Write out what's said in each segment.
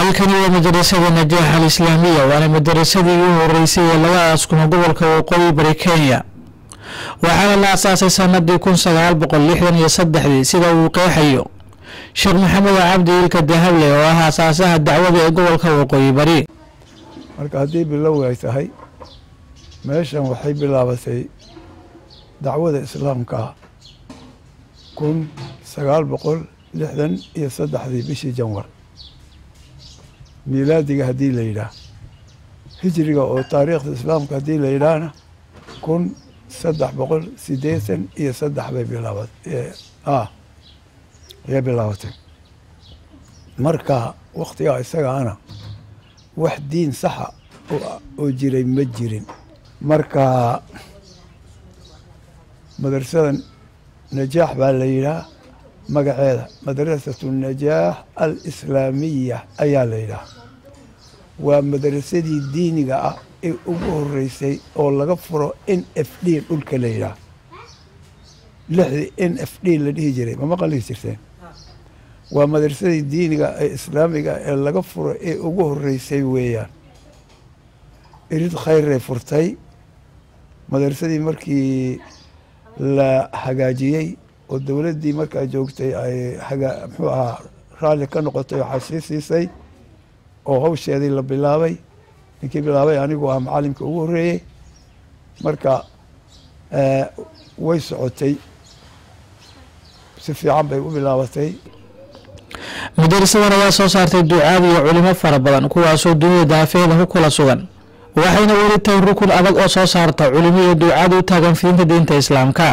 halkani waa madarasada najaax al islaamiya waana madarasadii ugu horeysay ee laga aaskuma gobolka waqooyi bari kenya waxaana la asaasay sanadii kun sagaal boqol lixdan iyo saddexdii sida uu qeexayo sheekh maxamed cabdi ilka dahable oo ah asaasaha dacwada ee gobolka waqooyi bari marka haddii bilow ay tahay meeshan waxay bilaabatay dacwada islaamka kun sagaal boqol lixdan iyo saddexdii bishii janwar miilaadiga haddii la yidhaah hijriga oo taariikhda islaamka haddii la yidhaahna kun saddex boqol siddeetan iyo saddex bay bilaabat ah ayay bilaabatay marka waktigaa isagaana wax diin saxa oo jiray ma jirin marka madrasada najaax baa la yidhaah magaceeda madrasatu najaax alislaamiya ayaa la yidhaah waa madrasadii diiniga ah ee ugu horeysay oo laga furo n f d dhulka la yidhaah lixdii n f d la dhihi jiray ma maqali jirteen waa madrasadii diiniga ee islaamiga ee laga furo ee ugu horeysay weeyaan irid khayray furtay madrasadii markii la hagaajiyey oo dowladdii markaa joogtay ay haga muxuu ahaa raalli ka noqotay waxaa sii siisay oo hawsheedii la bilaabay ninkii bilaabay anigu ah macalimka ugu horreeyey marka way socotay si fiican bay u bilaabatay madarasadan ayaa soo saartay ducaad iyo culimo fara badan kuwaasoo dunida daafeeda ku kala sugan waxayna weli tahay rukun adag oo soo saarta culimo iyo ducaad u taagan fidinta diinta islaamka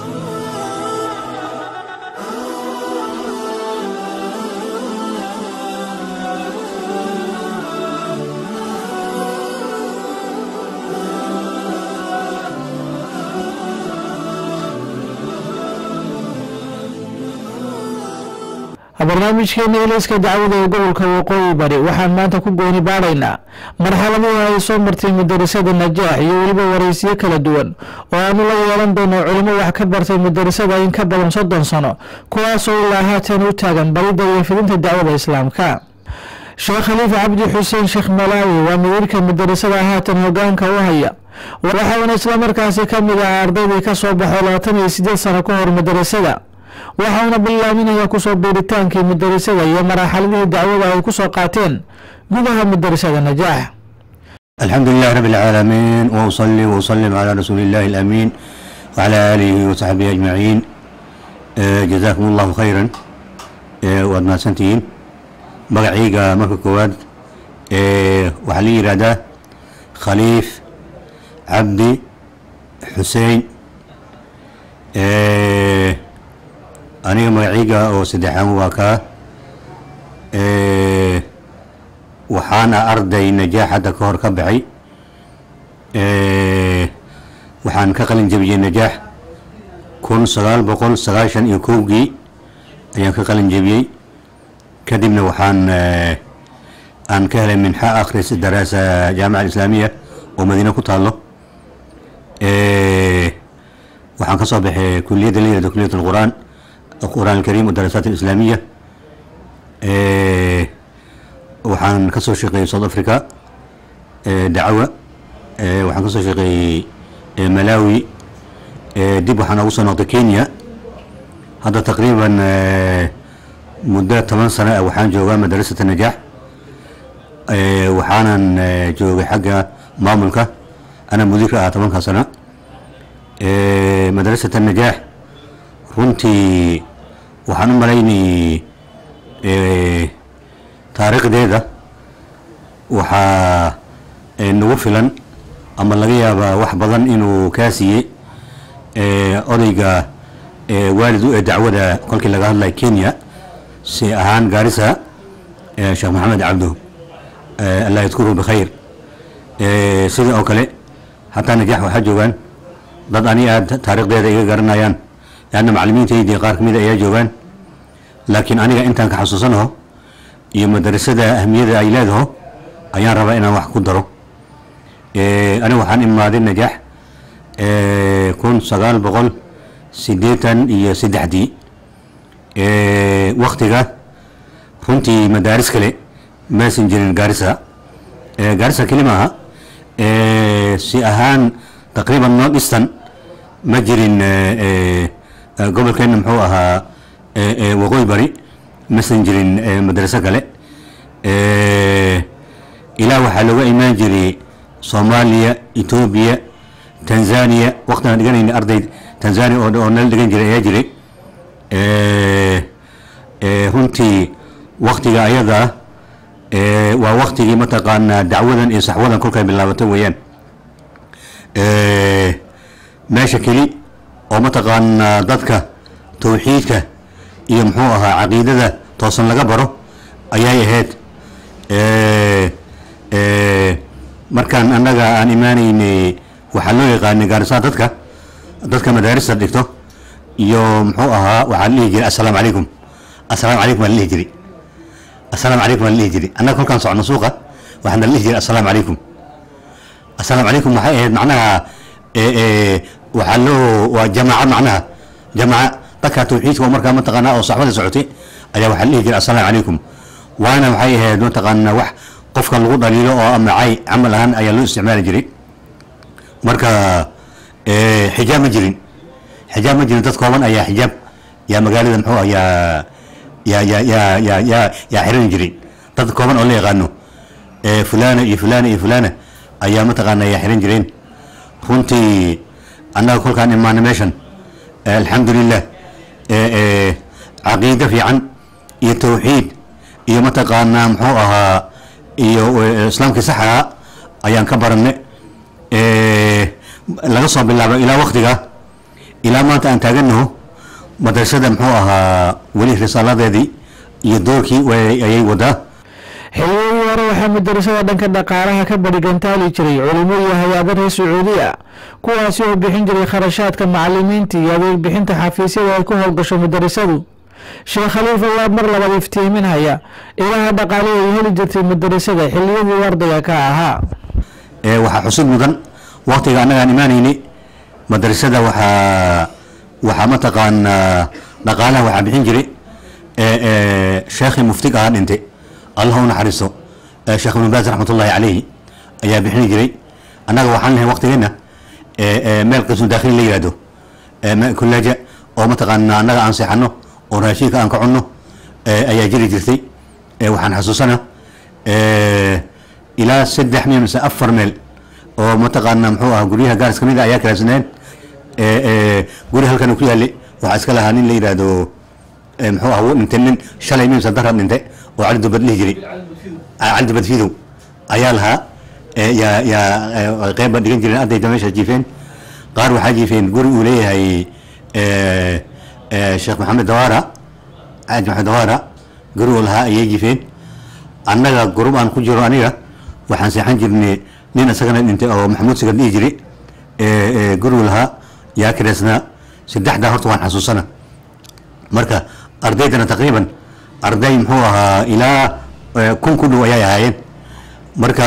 barnaamijkeena ilayska dacwada ee gobolka waqooyi bari waxaan maanta ku gooni baadhaynaa marxaladii ay soo martay madarasada najaax iyo weliba waraysiyo kala duwan oo aanu la yeelan doono culimo wax ka bartay madarasada in ka badan soddon sano kuwaasoo ilaa haatan u taagan baridda iyo fidinta dacwada islaamka sheekh khaliif cabdi xuseen sheekh malaawi waa madiirka madarasada haatan hogaanka u haya waxaana islamarkaasi ka mid ah ardaydii ka soo baxo labaatan iyo sideed sano ka hor madarasada waxauna bilaaminaya kusoo biiritaankii madarasada iyo maraaxaladihii dacwada ay ku soo qaateen gudaha madarasada najaax الحمد لله رب العالمين وأصلي وأسلم على رسول الله الأمين وعلى آله وصحبه أجمعين آه، جزاكم الله خيرا آه، وأد mahadsantihiin magacayga marka koowaad آه، waxaa la yihahdaa khaliif cabdi xusein آه، aniga magacayga oo saddexaan waa kaa آه، waxaana arday najaax hadda ka hor ka baxay waxaan ka qalin jabiyey najaax kun sagaal boqol sagaashan iyo kowgii ayaan ka qalin jabiyey kadibna waxaan aan ka helay minxa akhris daraasa jaamica alislaamiya oo madiine ku taalo waxaan ka soo baxay kuliyadda layirahdo kuliyat alqur'aan القرآن الكريم والدراسات الإسلامية waxaan ka soo shaqeeyey south africa dacwa waxaan ka soo shaqeeyey malawi dib waxaan ugu soo noqday kenya hadda taqriiban muddo toban sano ah waxaan joogaa madrasata najaax waxaanan joogay xagga maamulka ana mudiirka ah tobanka sano madrasata najaax runtii waxaan u malaynayay taariikhdeeda waxaa nagu filan ama laga yaabaa wax badan inuu kaa siiyey odayga waalid u ee dacwada kolkii laga hadlaya kenya si ahaan gaarisa sheekh maxamed cabdo allah yadkuruhu bikhayr sida oo kale hataa najaax waxaa joogaan dad ani aad taariikhdeeda iga garanayaan leanna macalimiintaydii qaar ka mida ayaa joogaan laakiin aniga intaan ka xasuusanaho iyo madarasada ahmiyada ay leedaho ayaan rabaa inaan wax ku daro aniga waxaan imaaday najaax kun sagaal boqol siddeetan iyo saddexdii waktiga runtii madaaris kale maysan jirin gaarisa Eh, gaarisa keli maaha Eh, si ahaan taqriiban north eastern ma jirin eh, eh, eh, gobolkeena muxuu ahaa eh, eh, waqooyi bari masan jirin eh, madraso kale Eh, ilaa waxaa looga imaan jiray soomaaliya etoobiya tanzania waqtigaan dhiganayna arday tanzania oo oo nala dhigan jiray ayaa jiray Eh, eh, runtii waktiga ayada ah eh, waa waktigii mataqaanaa dacwadan iyo saxwadan kolkay bilaabatay weeyaan Eh, meesha keli oo mataqaanaa dadka tawxiidka iyo muxuu ahaa caqiidada toosan laga baro ayay ahayd Eh, eh, markaan annaga aan imaanaynay waxaa loo yaqaanay gaarisaa dadka dadka madaarista dhigto iyo muxuu ahaa waxaa la dhihi jiray assalaamu calaykum assalaamu calaykum waa la dhihi jiray assalaamu calaykum waa la dhihi jiray annaga kolkaan socono suuqa waxaana la dhihi jiray assalaamu calaykum assalaamu calaykum waxay ahayd macnaha eh, eh, waxaa loo waa jamaaca macnaha jamaaca dadka tawxiidka oo markaa mataqaanaa oo saxbada socotay ayaa waxaa la dhihi jiray assalaamu calaykum waana waxay ahayd mataqaanaa wax qofka lagu dhaliilo oo amacay camal ahaan ayaa loo isticmaali jiray marka eh, xijaab ma jirin xijaab ma jirin dad kooban ayaa xijaab yaa magaalada muxuu ah yaa yaa yaa yaa yaa yaa yaa xiran jiray dad kooban oo la yaqaano eh, fulana iyo fulana iyo fulana ayaa mataqaana yaa xiran jireen runtii annaga kolkaan imaana meeshan eh, alxamdulilah eh, eh, caqiido fiican iyo tawxiid iyo mataqaanaa muxuu ahaa iyo eh, islaamkii sax ahaa ayaan ka baranay Eh, laga soo bilaabo ilaa waktiga ilaa maanta aan taaganaho madrasada muxuu ahaa weli risaaladeedii iyo doorkii way- ayay wadaa xiliyadii hore waxaa madarasada dhanka dhaqaalaha ka barigantaali jiray culimo iyo hay-ado reer sacuudi ah kuwaasi oo bixin jiray kharashaadka macalimiinta iyo adeeg bixinta xafiisyada ay ku howlgasho madarasadu sheekh khaliif ayaa mar labaad iftiiminhaya ilaha dhaqaale ay heli jirtay madarasada xiliyadii ardayga ka ahaa Eh, waxaa xusid mudan waktiga annagaan imaanaynay madrasada waxaa waxaa mataqaanaa dhaqaalaha waxaa bixin jiray eh, eh, sheekhii muftig ahaa dhintay allah u naxariisto eh, sheekh ibnu baas raxmatullaahi calayhi ayaa bixini jiray annaga waxaan lahay waktigeenna eh, eh, meel qismu daakhili la yihahdo eh, me- kullaaja oo mataqaanaa annaga aan seexano oo raashinka aan ka cunno eh, ayaa jiri jirtay Eh, waxaan xasuusana eh, ilaa saddex meel mise afar meel oo mataqaanaa muxuu ahaa guryaha gaaris kamid a ayaa kalaasneen guri halkan ku yaale waxaa iska lahaa nin la yidhaahdo eh, muxuu ahaa wuu dhintay nin shalay mimsa darab dhintay oo cali dubad dhihi jiray Ah, cali dubad fidow ayaa lahaa eh, yaa yaa eh, qeyb baa dhigan jireen ardayda meesha jiifeen qaar waxaa jiifeen guri uu leeyahay eh, eh, sheekh maxamed dawaara xaaji maxamed dawaara guri uu lahaa ayay jiifeen annaga gurub aan ku jiro aniga waxaan seexan jirnay nin isagana dhintay oo maxamuud sigar dhihi jiray ee, ee, gurigu lahaa yaa kireysnaa saddexdaa horta waan xasuusana marka ardaydana taqriiban arday muxuu ahaa ilaa ee, kun ku dhow ayay ahaayeen marka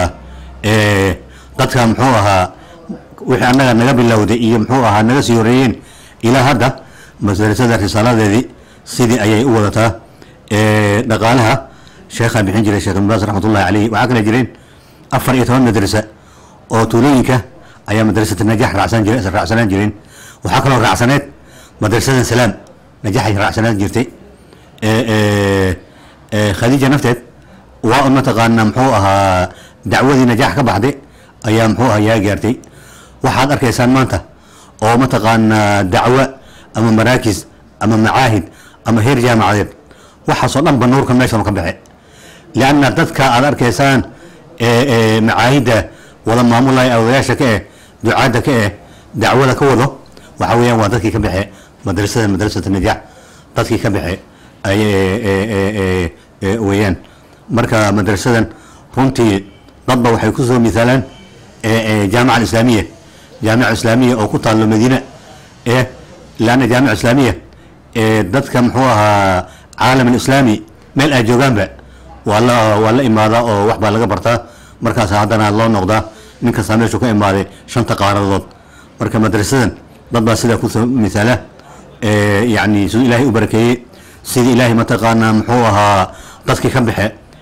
ee, dadka muxuu ahaa wixii annaga naga bilowday iyo muxuu ahaa naga sii horeeyeen ilaa hadda madrasada risaaladeedii sidii ayay u wadataa ee, dhaqaalaha sheekhaa bixin jiray sheekh ibn baas raxmatullahi caleyh waxaa kale jireen afar iyo toban madrasa oo tuulooyinka ayaa madrasata najax raacsan jire raacsanaan jireen waxaa kaloo raacsaneed madrasada salaam najaxay raacsanaan jirtay ee, ee, ee, khadiija nafteed waa un mataqaana muxuu ahaa dacwadii najax ka baxday ayaa muxuu ahaa yaa gaartay waxaad arkaysaan maanta oo mataqaana dacwo ama maraakis ama macaahid ama heer jaamacadeed waxaasoo dhan ba nuurka meeshan ka baxe lianna dadka aad arkaysaan ee ee macaahidda wada maamulaya odayaasha ka eh ducaadda ka eh dacwada ka wado waxa weeyaan waa dadkii ka baxe madrasada madrasata najax dadkii ka baxe ay ee, ee, ee, ee, ee, weeyaan marka madrasadan runtii dadba waxay ku soo misaalaan ee, ee, jaamica alislaamiya jaamica islaamiya oo ku taallo madiina ee laanna jaamica islaamiya ee dadka muxuu ahaa caalam alislaami meel ay joogaanba waa la waa la imaadaa oo wax baa laga bartaa markaas haddana loo noqdaa nin kastaa meeshuu ka imaaday shanta qaaradood marka madrasadan dad baa sidaa ku soo misaala ee, yacni siduu ilaahay u barakeeyey sidii ilaahay mataqaanaa muxuu ahaa dadkii ka baxe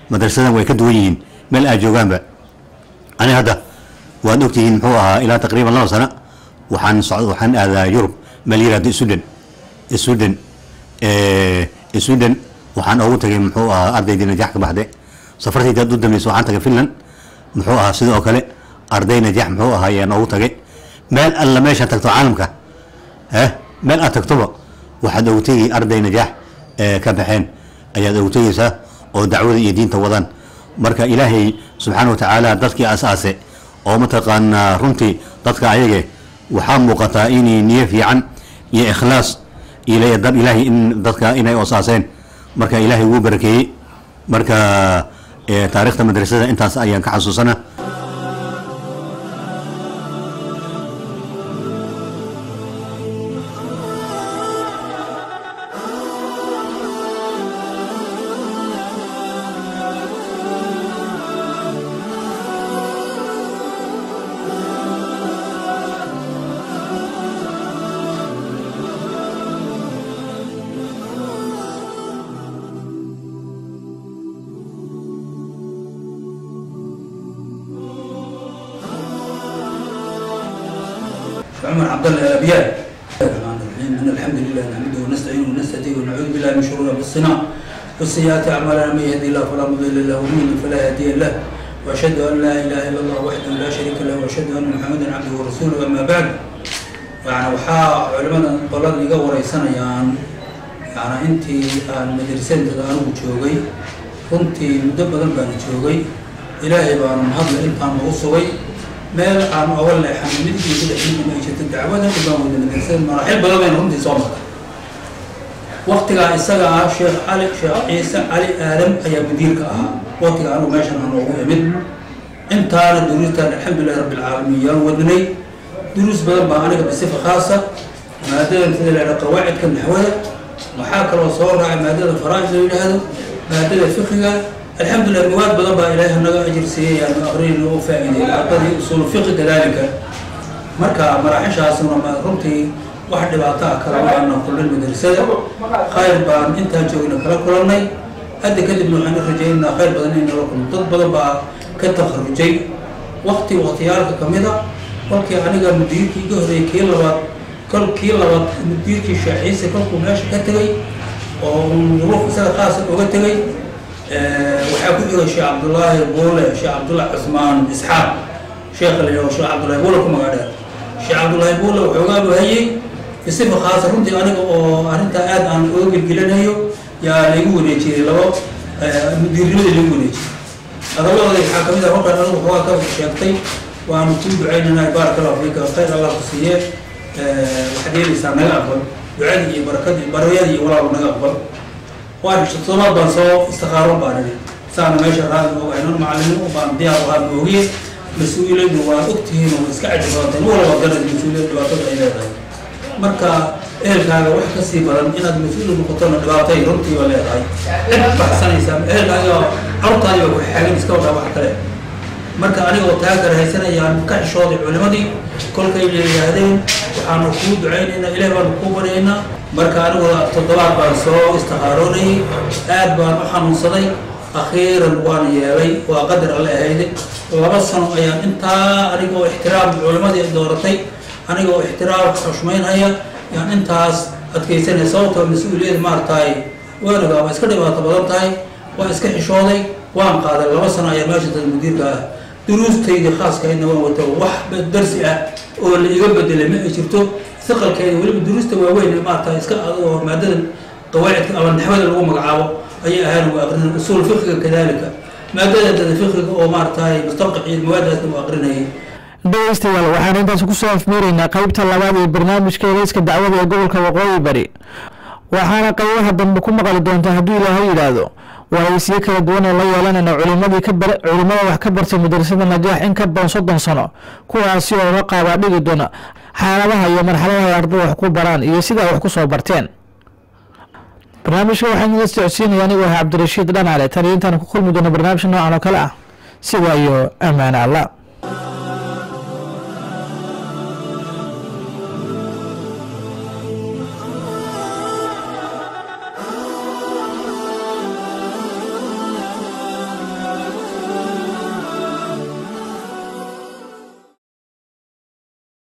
madrasadan way ka duwan yihiin meel aad joogaanba ani hadda waad ogtihiin muxuu ahaa ilaa taqriiban laba sana waxaan socd waxaan aadaa yurub meel yiraahdo sweden sweden sweden waxaan ugu tagay muxuu ahaa ardaydii najax ka baxde safartayda u dambaysa waxaan tagay finland muxuu ahaa sidoo kale arday najax muxuu ahaa ayaan ugu tagay meel alla meeshaan tagto caalamka eh meel aad tagtoba waxaad ugu tegi arday najax ee ka baxeen ayaad ugu tegeysaa oo dacwada iyo diinta wadaan marka ilaahay subxaana wa tacaala dadkii asaase oo mataqaanaa runtii dadka ayage waxaa muuqataa inay niyo fiican iyo ikhlaas iyo dad ilaahay in dadka inay osaaseen marka ilaahay wuu barakeeyey marka eh, taariikhda madrasada intaas ayaan ka xasuusana عمر عبد الله الابيات الرحمن الرحيم ان الحمد لله نحمده ونستعينه ونستهديه ونعوذ بالله من شرور انفسنا وسيئات اعمالنا من يهدي الله فلا مضل له ومن يضلل فلا هادي له واشهد ان لا اله الا الله وحده لا شريك له واشهد ان محمدا عبده ورسوله اما بعد يعني waxaa culimadan qolada iga wareysanayaan yani intii aan madrasadada anigu joogay runtii muddo badan baan joogay ilaahay baanu hadla intaan ugu sugay meel aan oga leexan mid iyo saddex nin ay jirta dacwada dhibaan wada madrasada maraaxil badan bayna runtii soo martay waqtigaa isaga ah sheekh cali sheekh ciise cali aadam ayaa mudiirka ahaa waqtiga anigu meeshan aan ugu imid intaana duruustaan alxamdulilahi rabbi alcaalamiin yaan wadnay duruus badan baa aniga bisifa khaasa maadadan sida la yidhaha qawaacidka naxwada waxaa kaloo soo raacay maadada faraa'id la yidhaahdo maadada fiqiga alxamdulilah mawaad badan baa ilaahay naga ajir siiyey yaanu aqrinayna oo faa'iideeyay ardadii usuul fiqi kadalika marka maraaxishaasuna ma runtii wax dhibaato ah kala waana kullin madrasada khayr baan intaan joogna kala kulannay hadda kadibna waxaan rajaynaa khayr badan in nala kulno dad badan baa ka takharujay waqti waqtiyaalka kamid a kolkii aniga mudiirkii iga horreeyay kii labaad kol kii labaad mudiirkii shaaciise kolkuu meesha ka tegay oo duruuf isaga khaasa uga tegay waxaa ku jira sheekh cabdullaahi buule sheekh cabdullahi cusmaan isxaaq sheekha la yidhaho sheekh cabdullaahi buule ku magac dheer sheekh cabdullaahi buule waxoogaa buu hayay bisifa khaasa runtii aniga oo arrintaa aad aan uga gelgelinayo yaa laygu wareejiyey labo mudiirnimadii laygu wareejiyey hadalladooda waxaa kamid ah markaan anigu waxoogaa ka sheegtay waanu kuu ducaynanaa baaraka allahu fiika khayr allah ku siiye waxaad yeelaysaa naga aqbal ducadii iyo barakadii baryadii iyo walaalu naga aqbal waan toddobaad baan soo istikaaron baan idhi saana meesha raadi ogahay non macallimiin u baan diyaar u ahaa moogiye mas-uuliyaddu waa ogtihiin oo iska caji badantahay ma walaba garad mas-uuliyad dhibaatada ay leedahay marka ehelkaaga wax ka sii badan inaad mas-uul noqotona dhibaatay runtii waa leedahay cid baxsanaysaa ehelkaaga carurtaadiba ku xaagan iska wadaa wax kale marka anigoo taa karahaysanayaan ka xishooday culimadii kolkay yidhaahdeen waxaanu kuu ducaynaynaa ilaah baanu kuu baryaynaa marka anigoo toddobaad baan soo istikaaroonayay aad baan u xanuunsaday akhiiran waan yeelay waa qadar alle ahayde laba sano ayaan intaa anigoo ixtiraam culimadii dooratay anigoo ixtiraam xushmaynhaya yaan intaas adkaysanaya sababtoo mas-uuliyad maarataay waanagaa waa iska dhibaato badan tahay waa iska xishooday waan qaaday laba sano ayaa meesha dad mudiirka ah duruustaydii khaaskahaydna waan wato wax darsi ah oo la iga bedelay ma ay jirto iqalkeeda weliba duruusta waaweyn maarata iska adoo maadadan qawaacidka ama naxwada lagu magacaabo ayay ahaan ugu aqrinay usuul fiqiga kadalika maadada dada fiqiga oo maarataay mustaqac iyo mawaadaasna u aqrinayay dhegeystayaal waxaan intaas kusoo afmeeraynaa qeybta labaad ee barnaamijka elayska dacwada ee gobolka waqooyi bari waxaana qeybaha dambe ku maqli doontaa hadduu ilaahay yidhaahdo waraysiyo kala duwan oo la yeelanayna culimadii ka bar culimada wax ka bartay madrasada najaax in ka badan soddon sano kuwaasi oo la qaabaa dhigi doona xaaladaha iyo marxaladaha ay ardada wax ku baraan iyo sida ay wax ku soo barteen barnaamijka waxaan idin socodsiinaya anigoo ah cabdirashiid dhanale tan iyo intaan ku kulmi doono barnaamij noocan oo kale ah sidaa iyo ammaane allah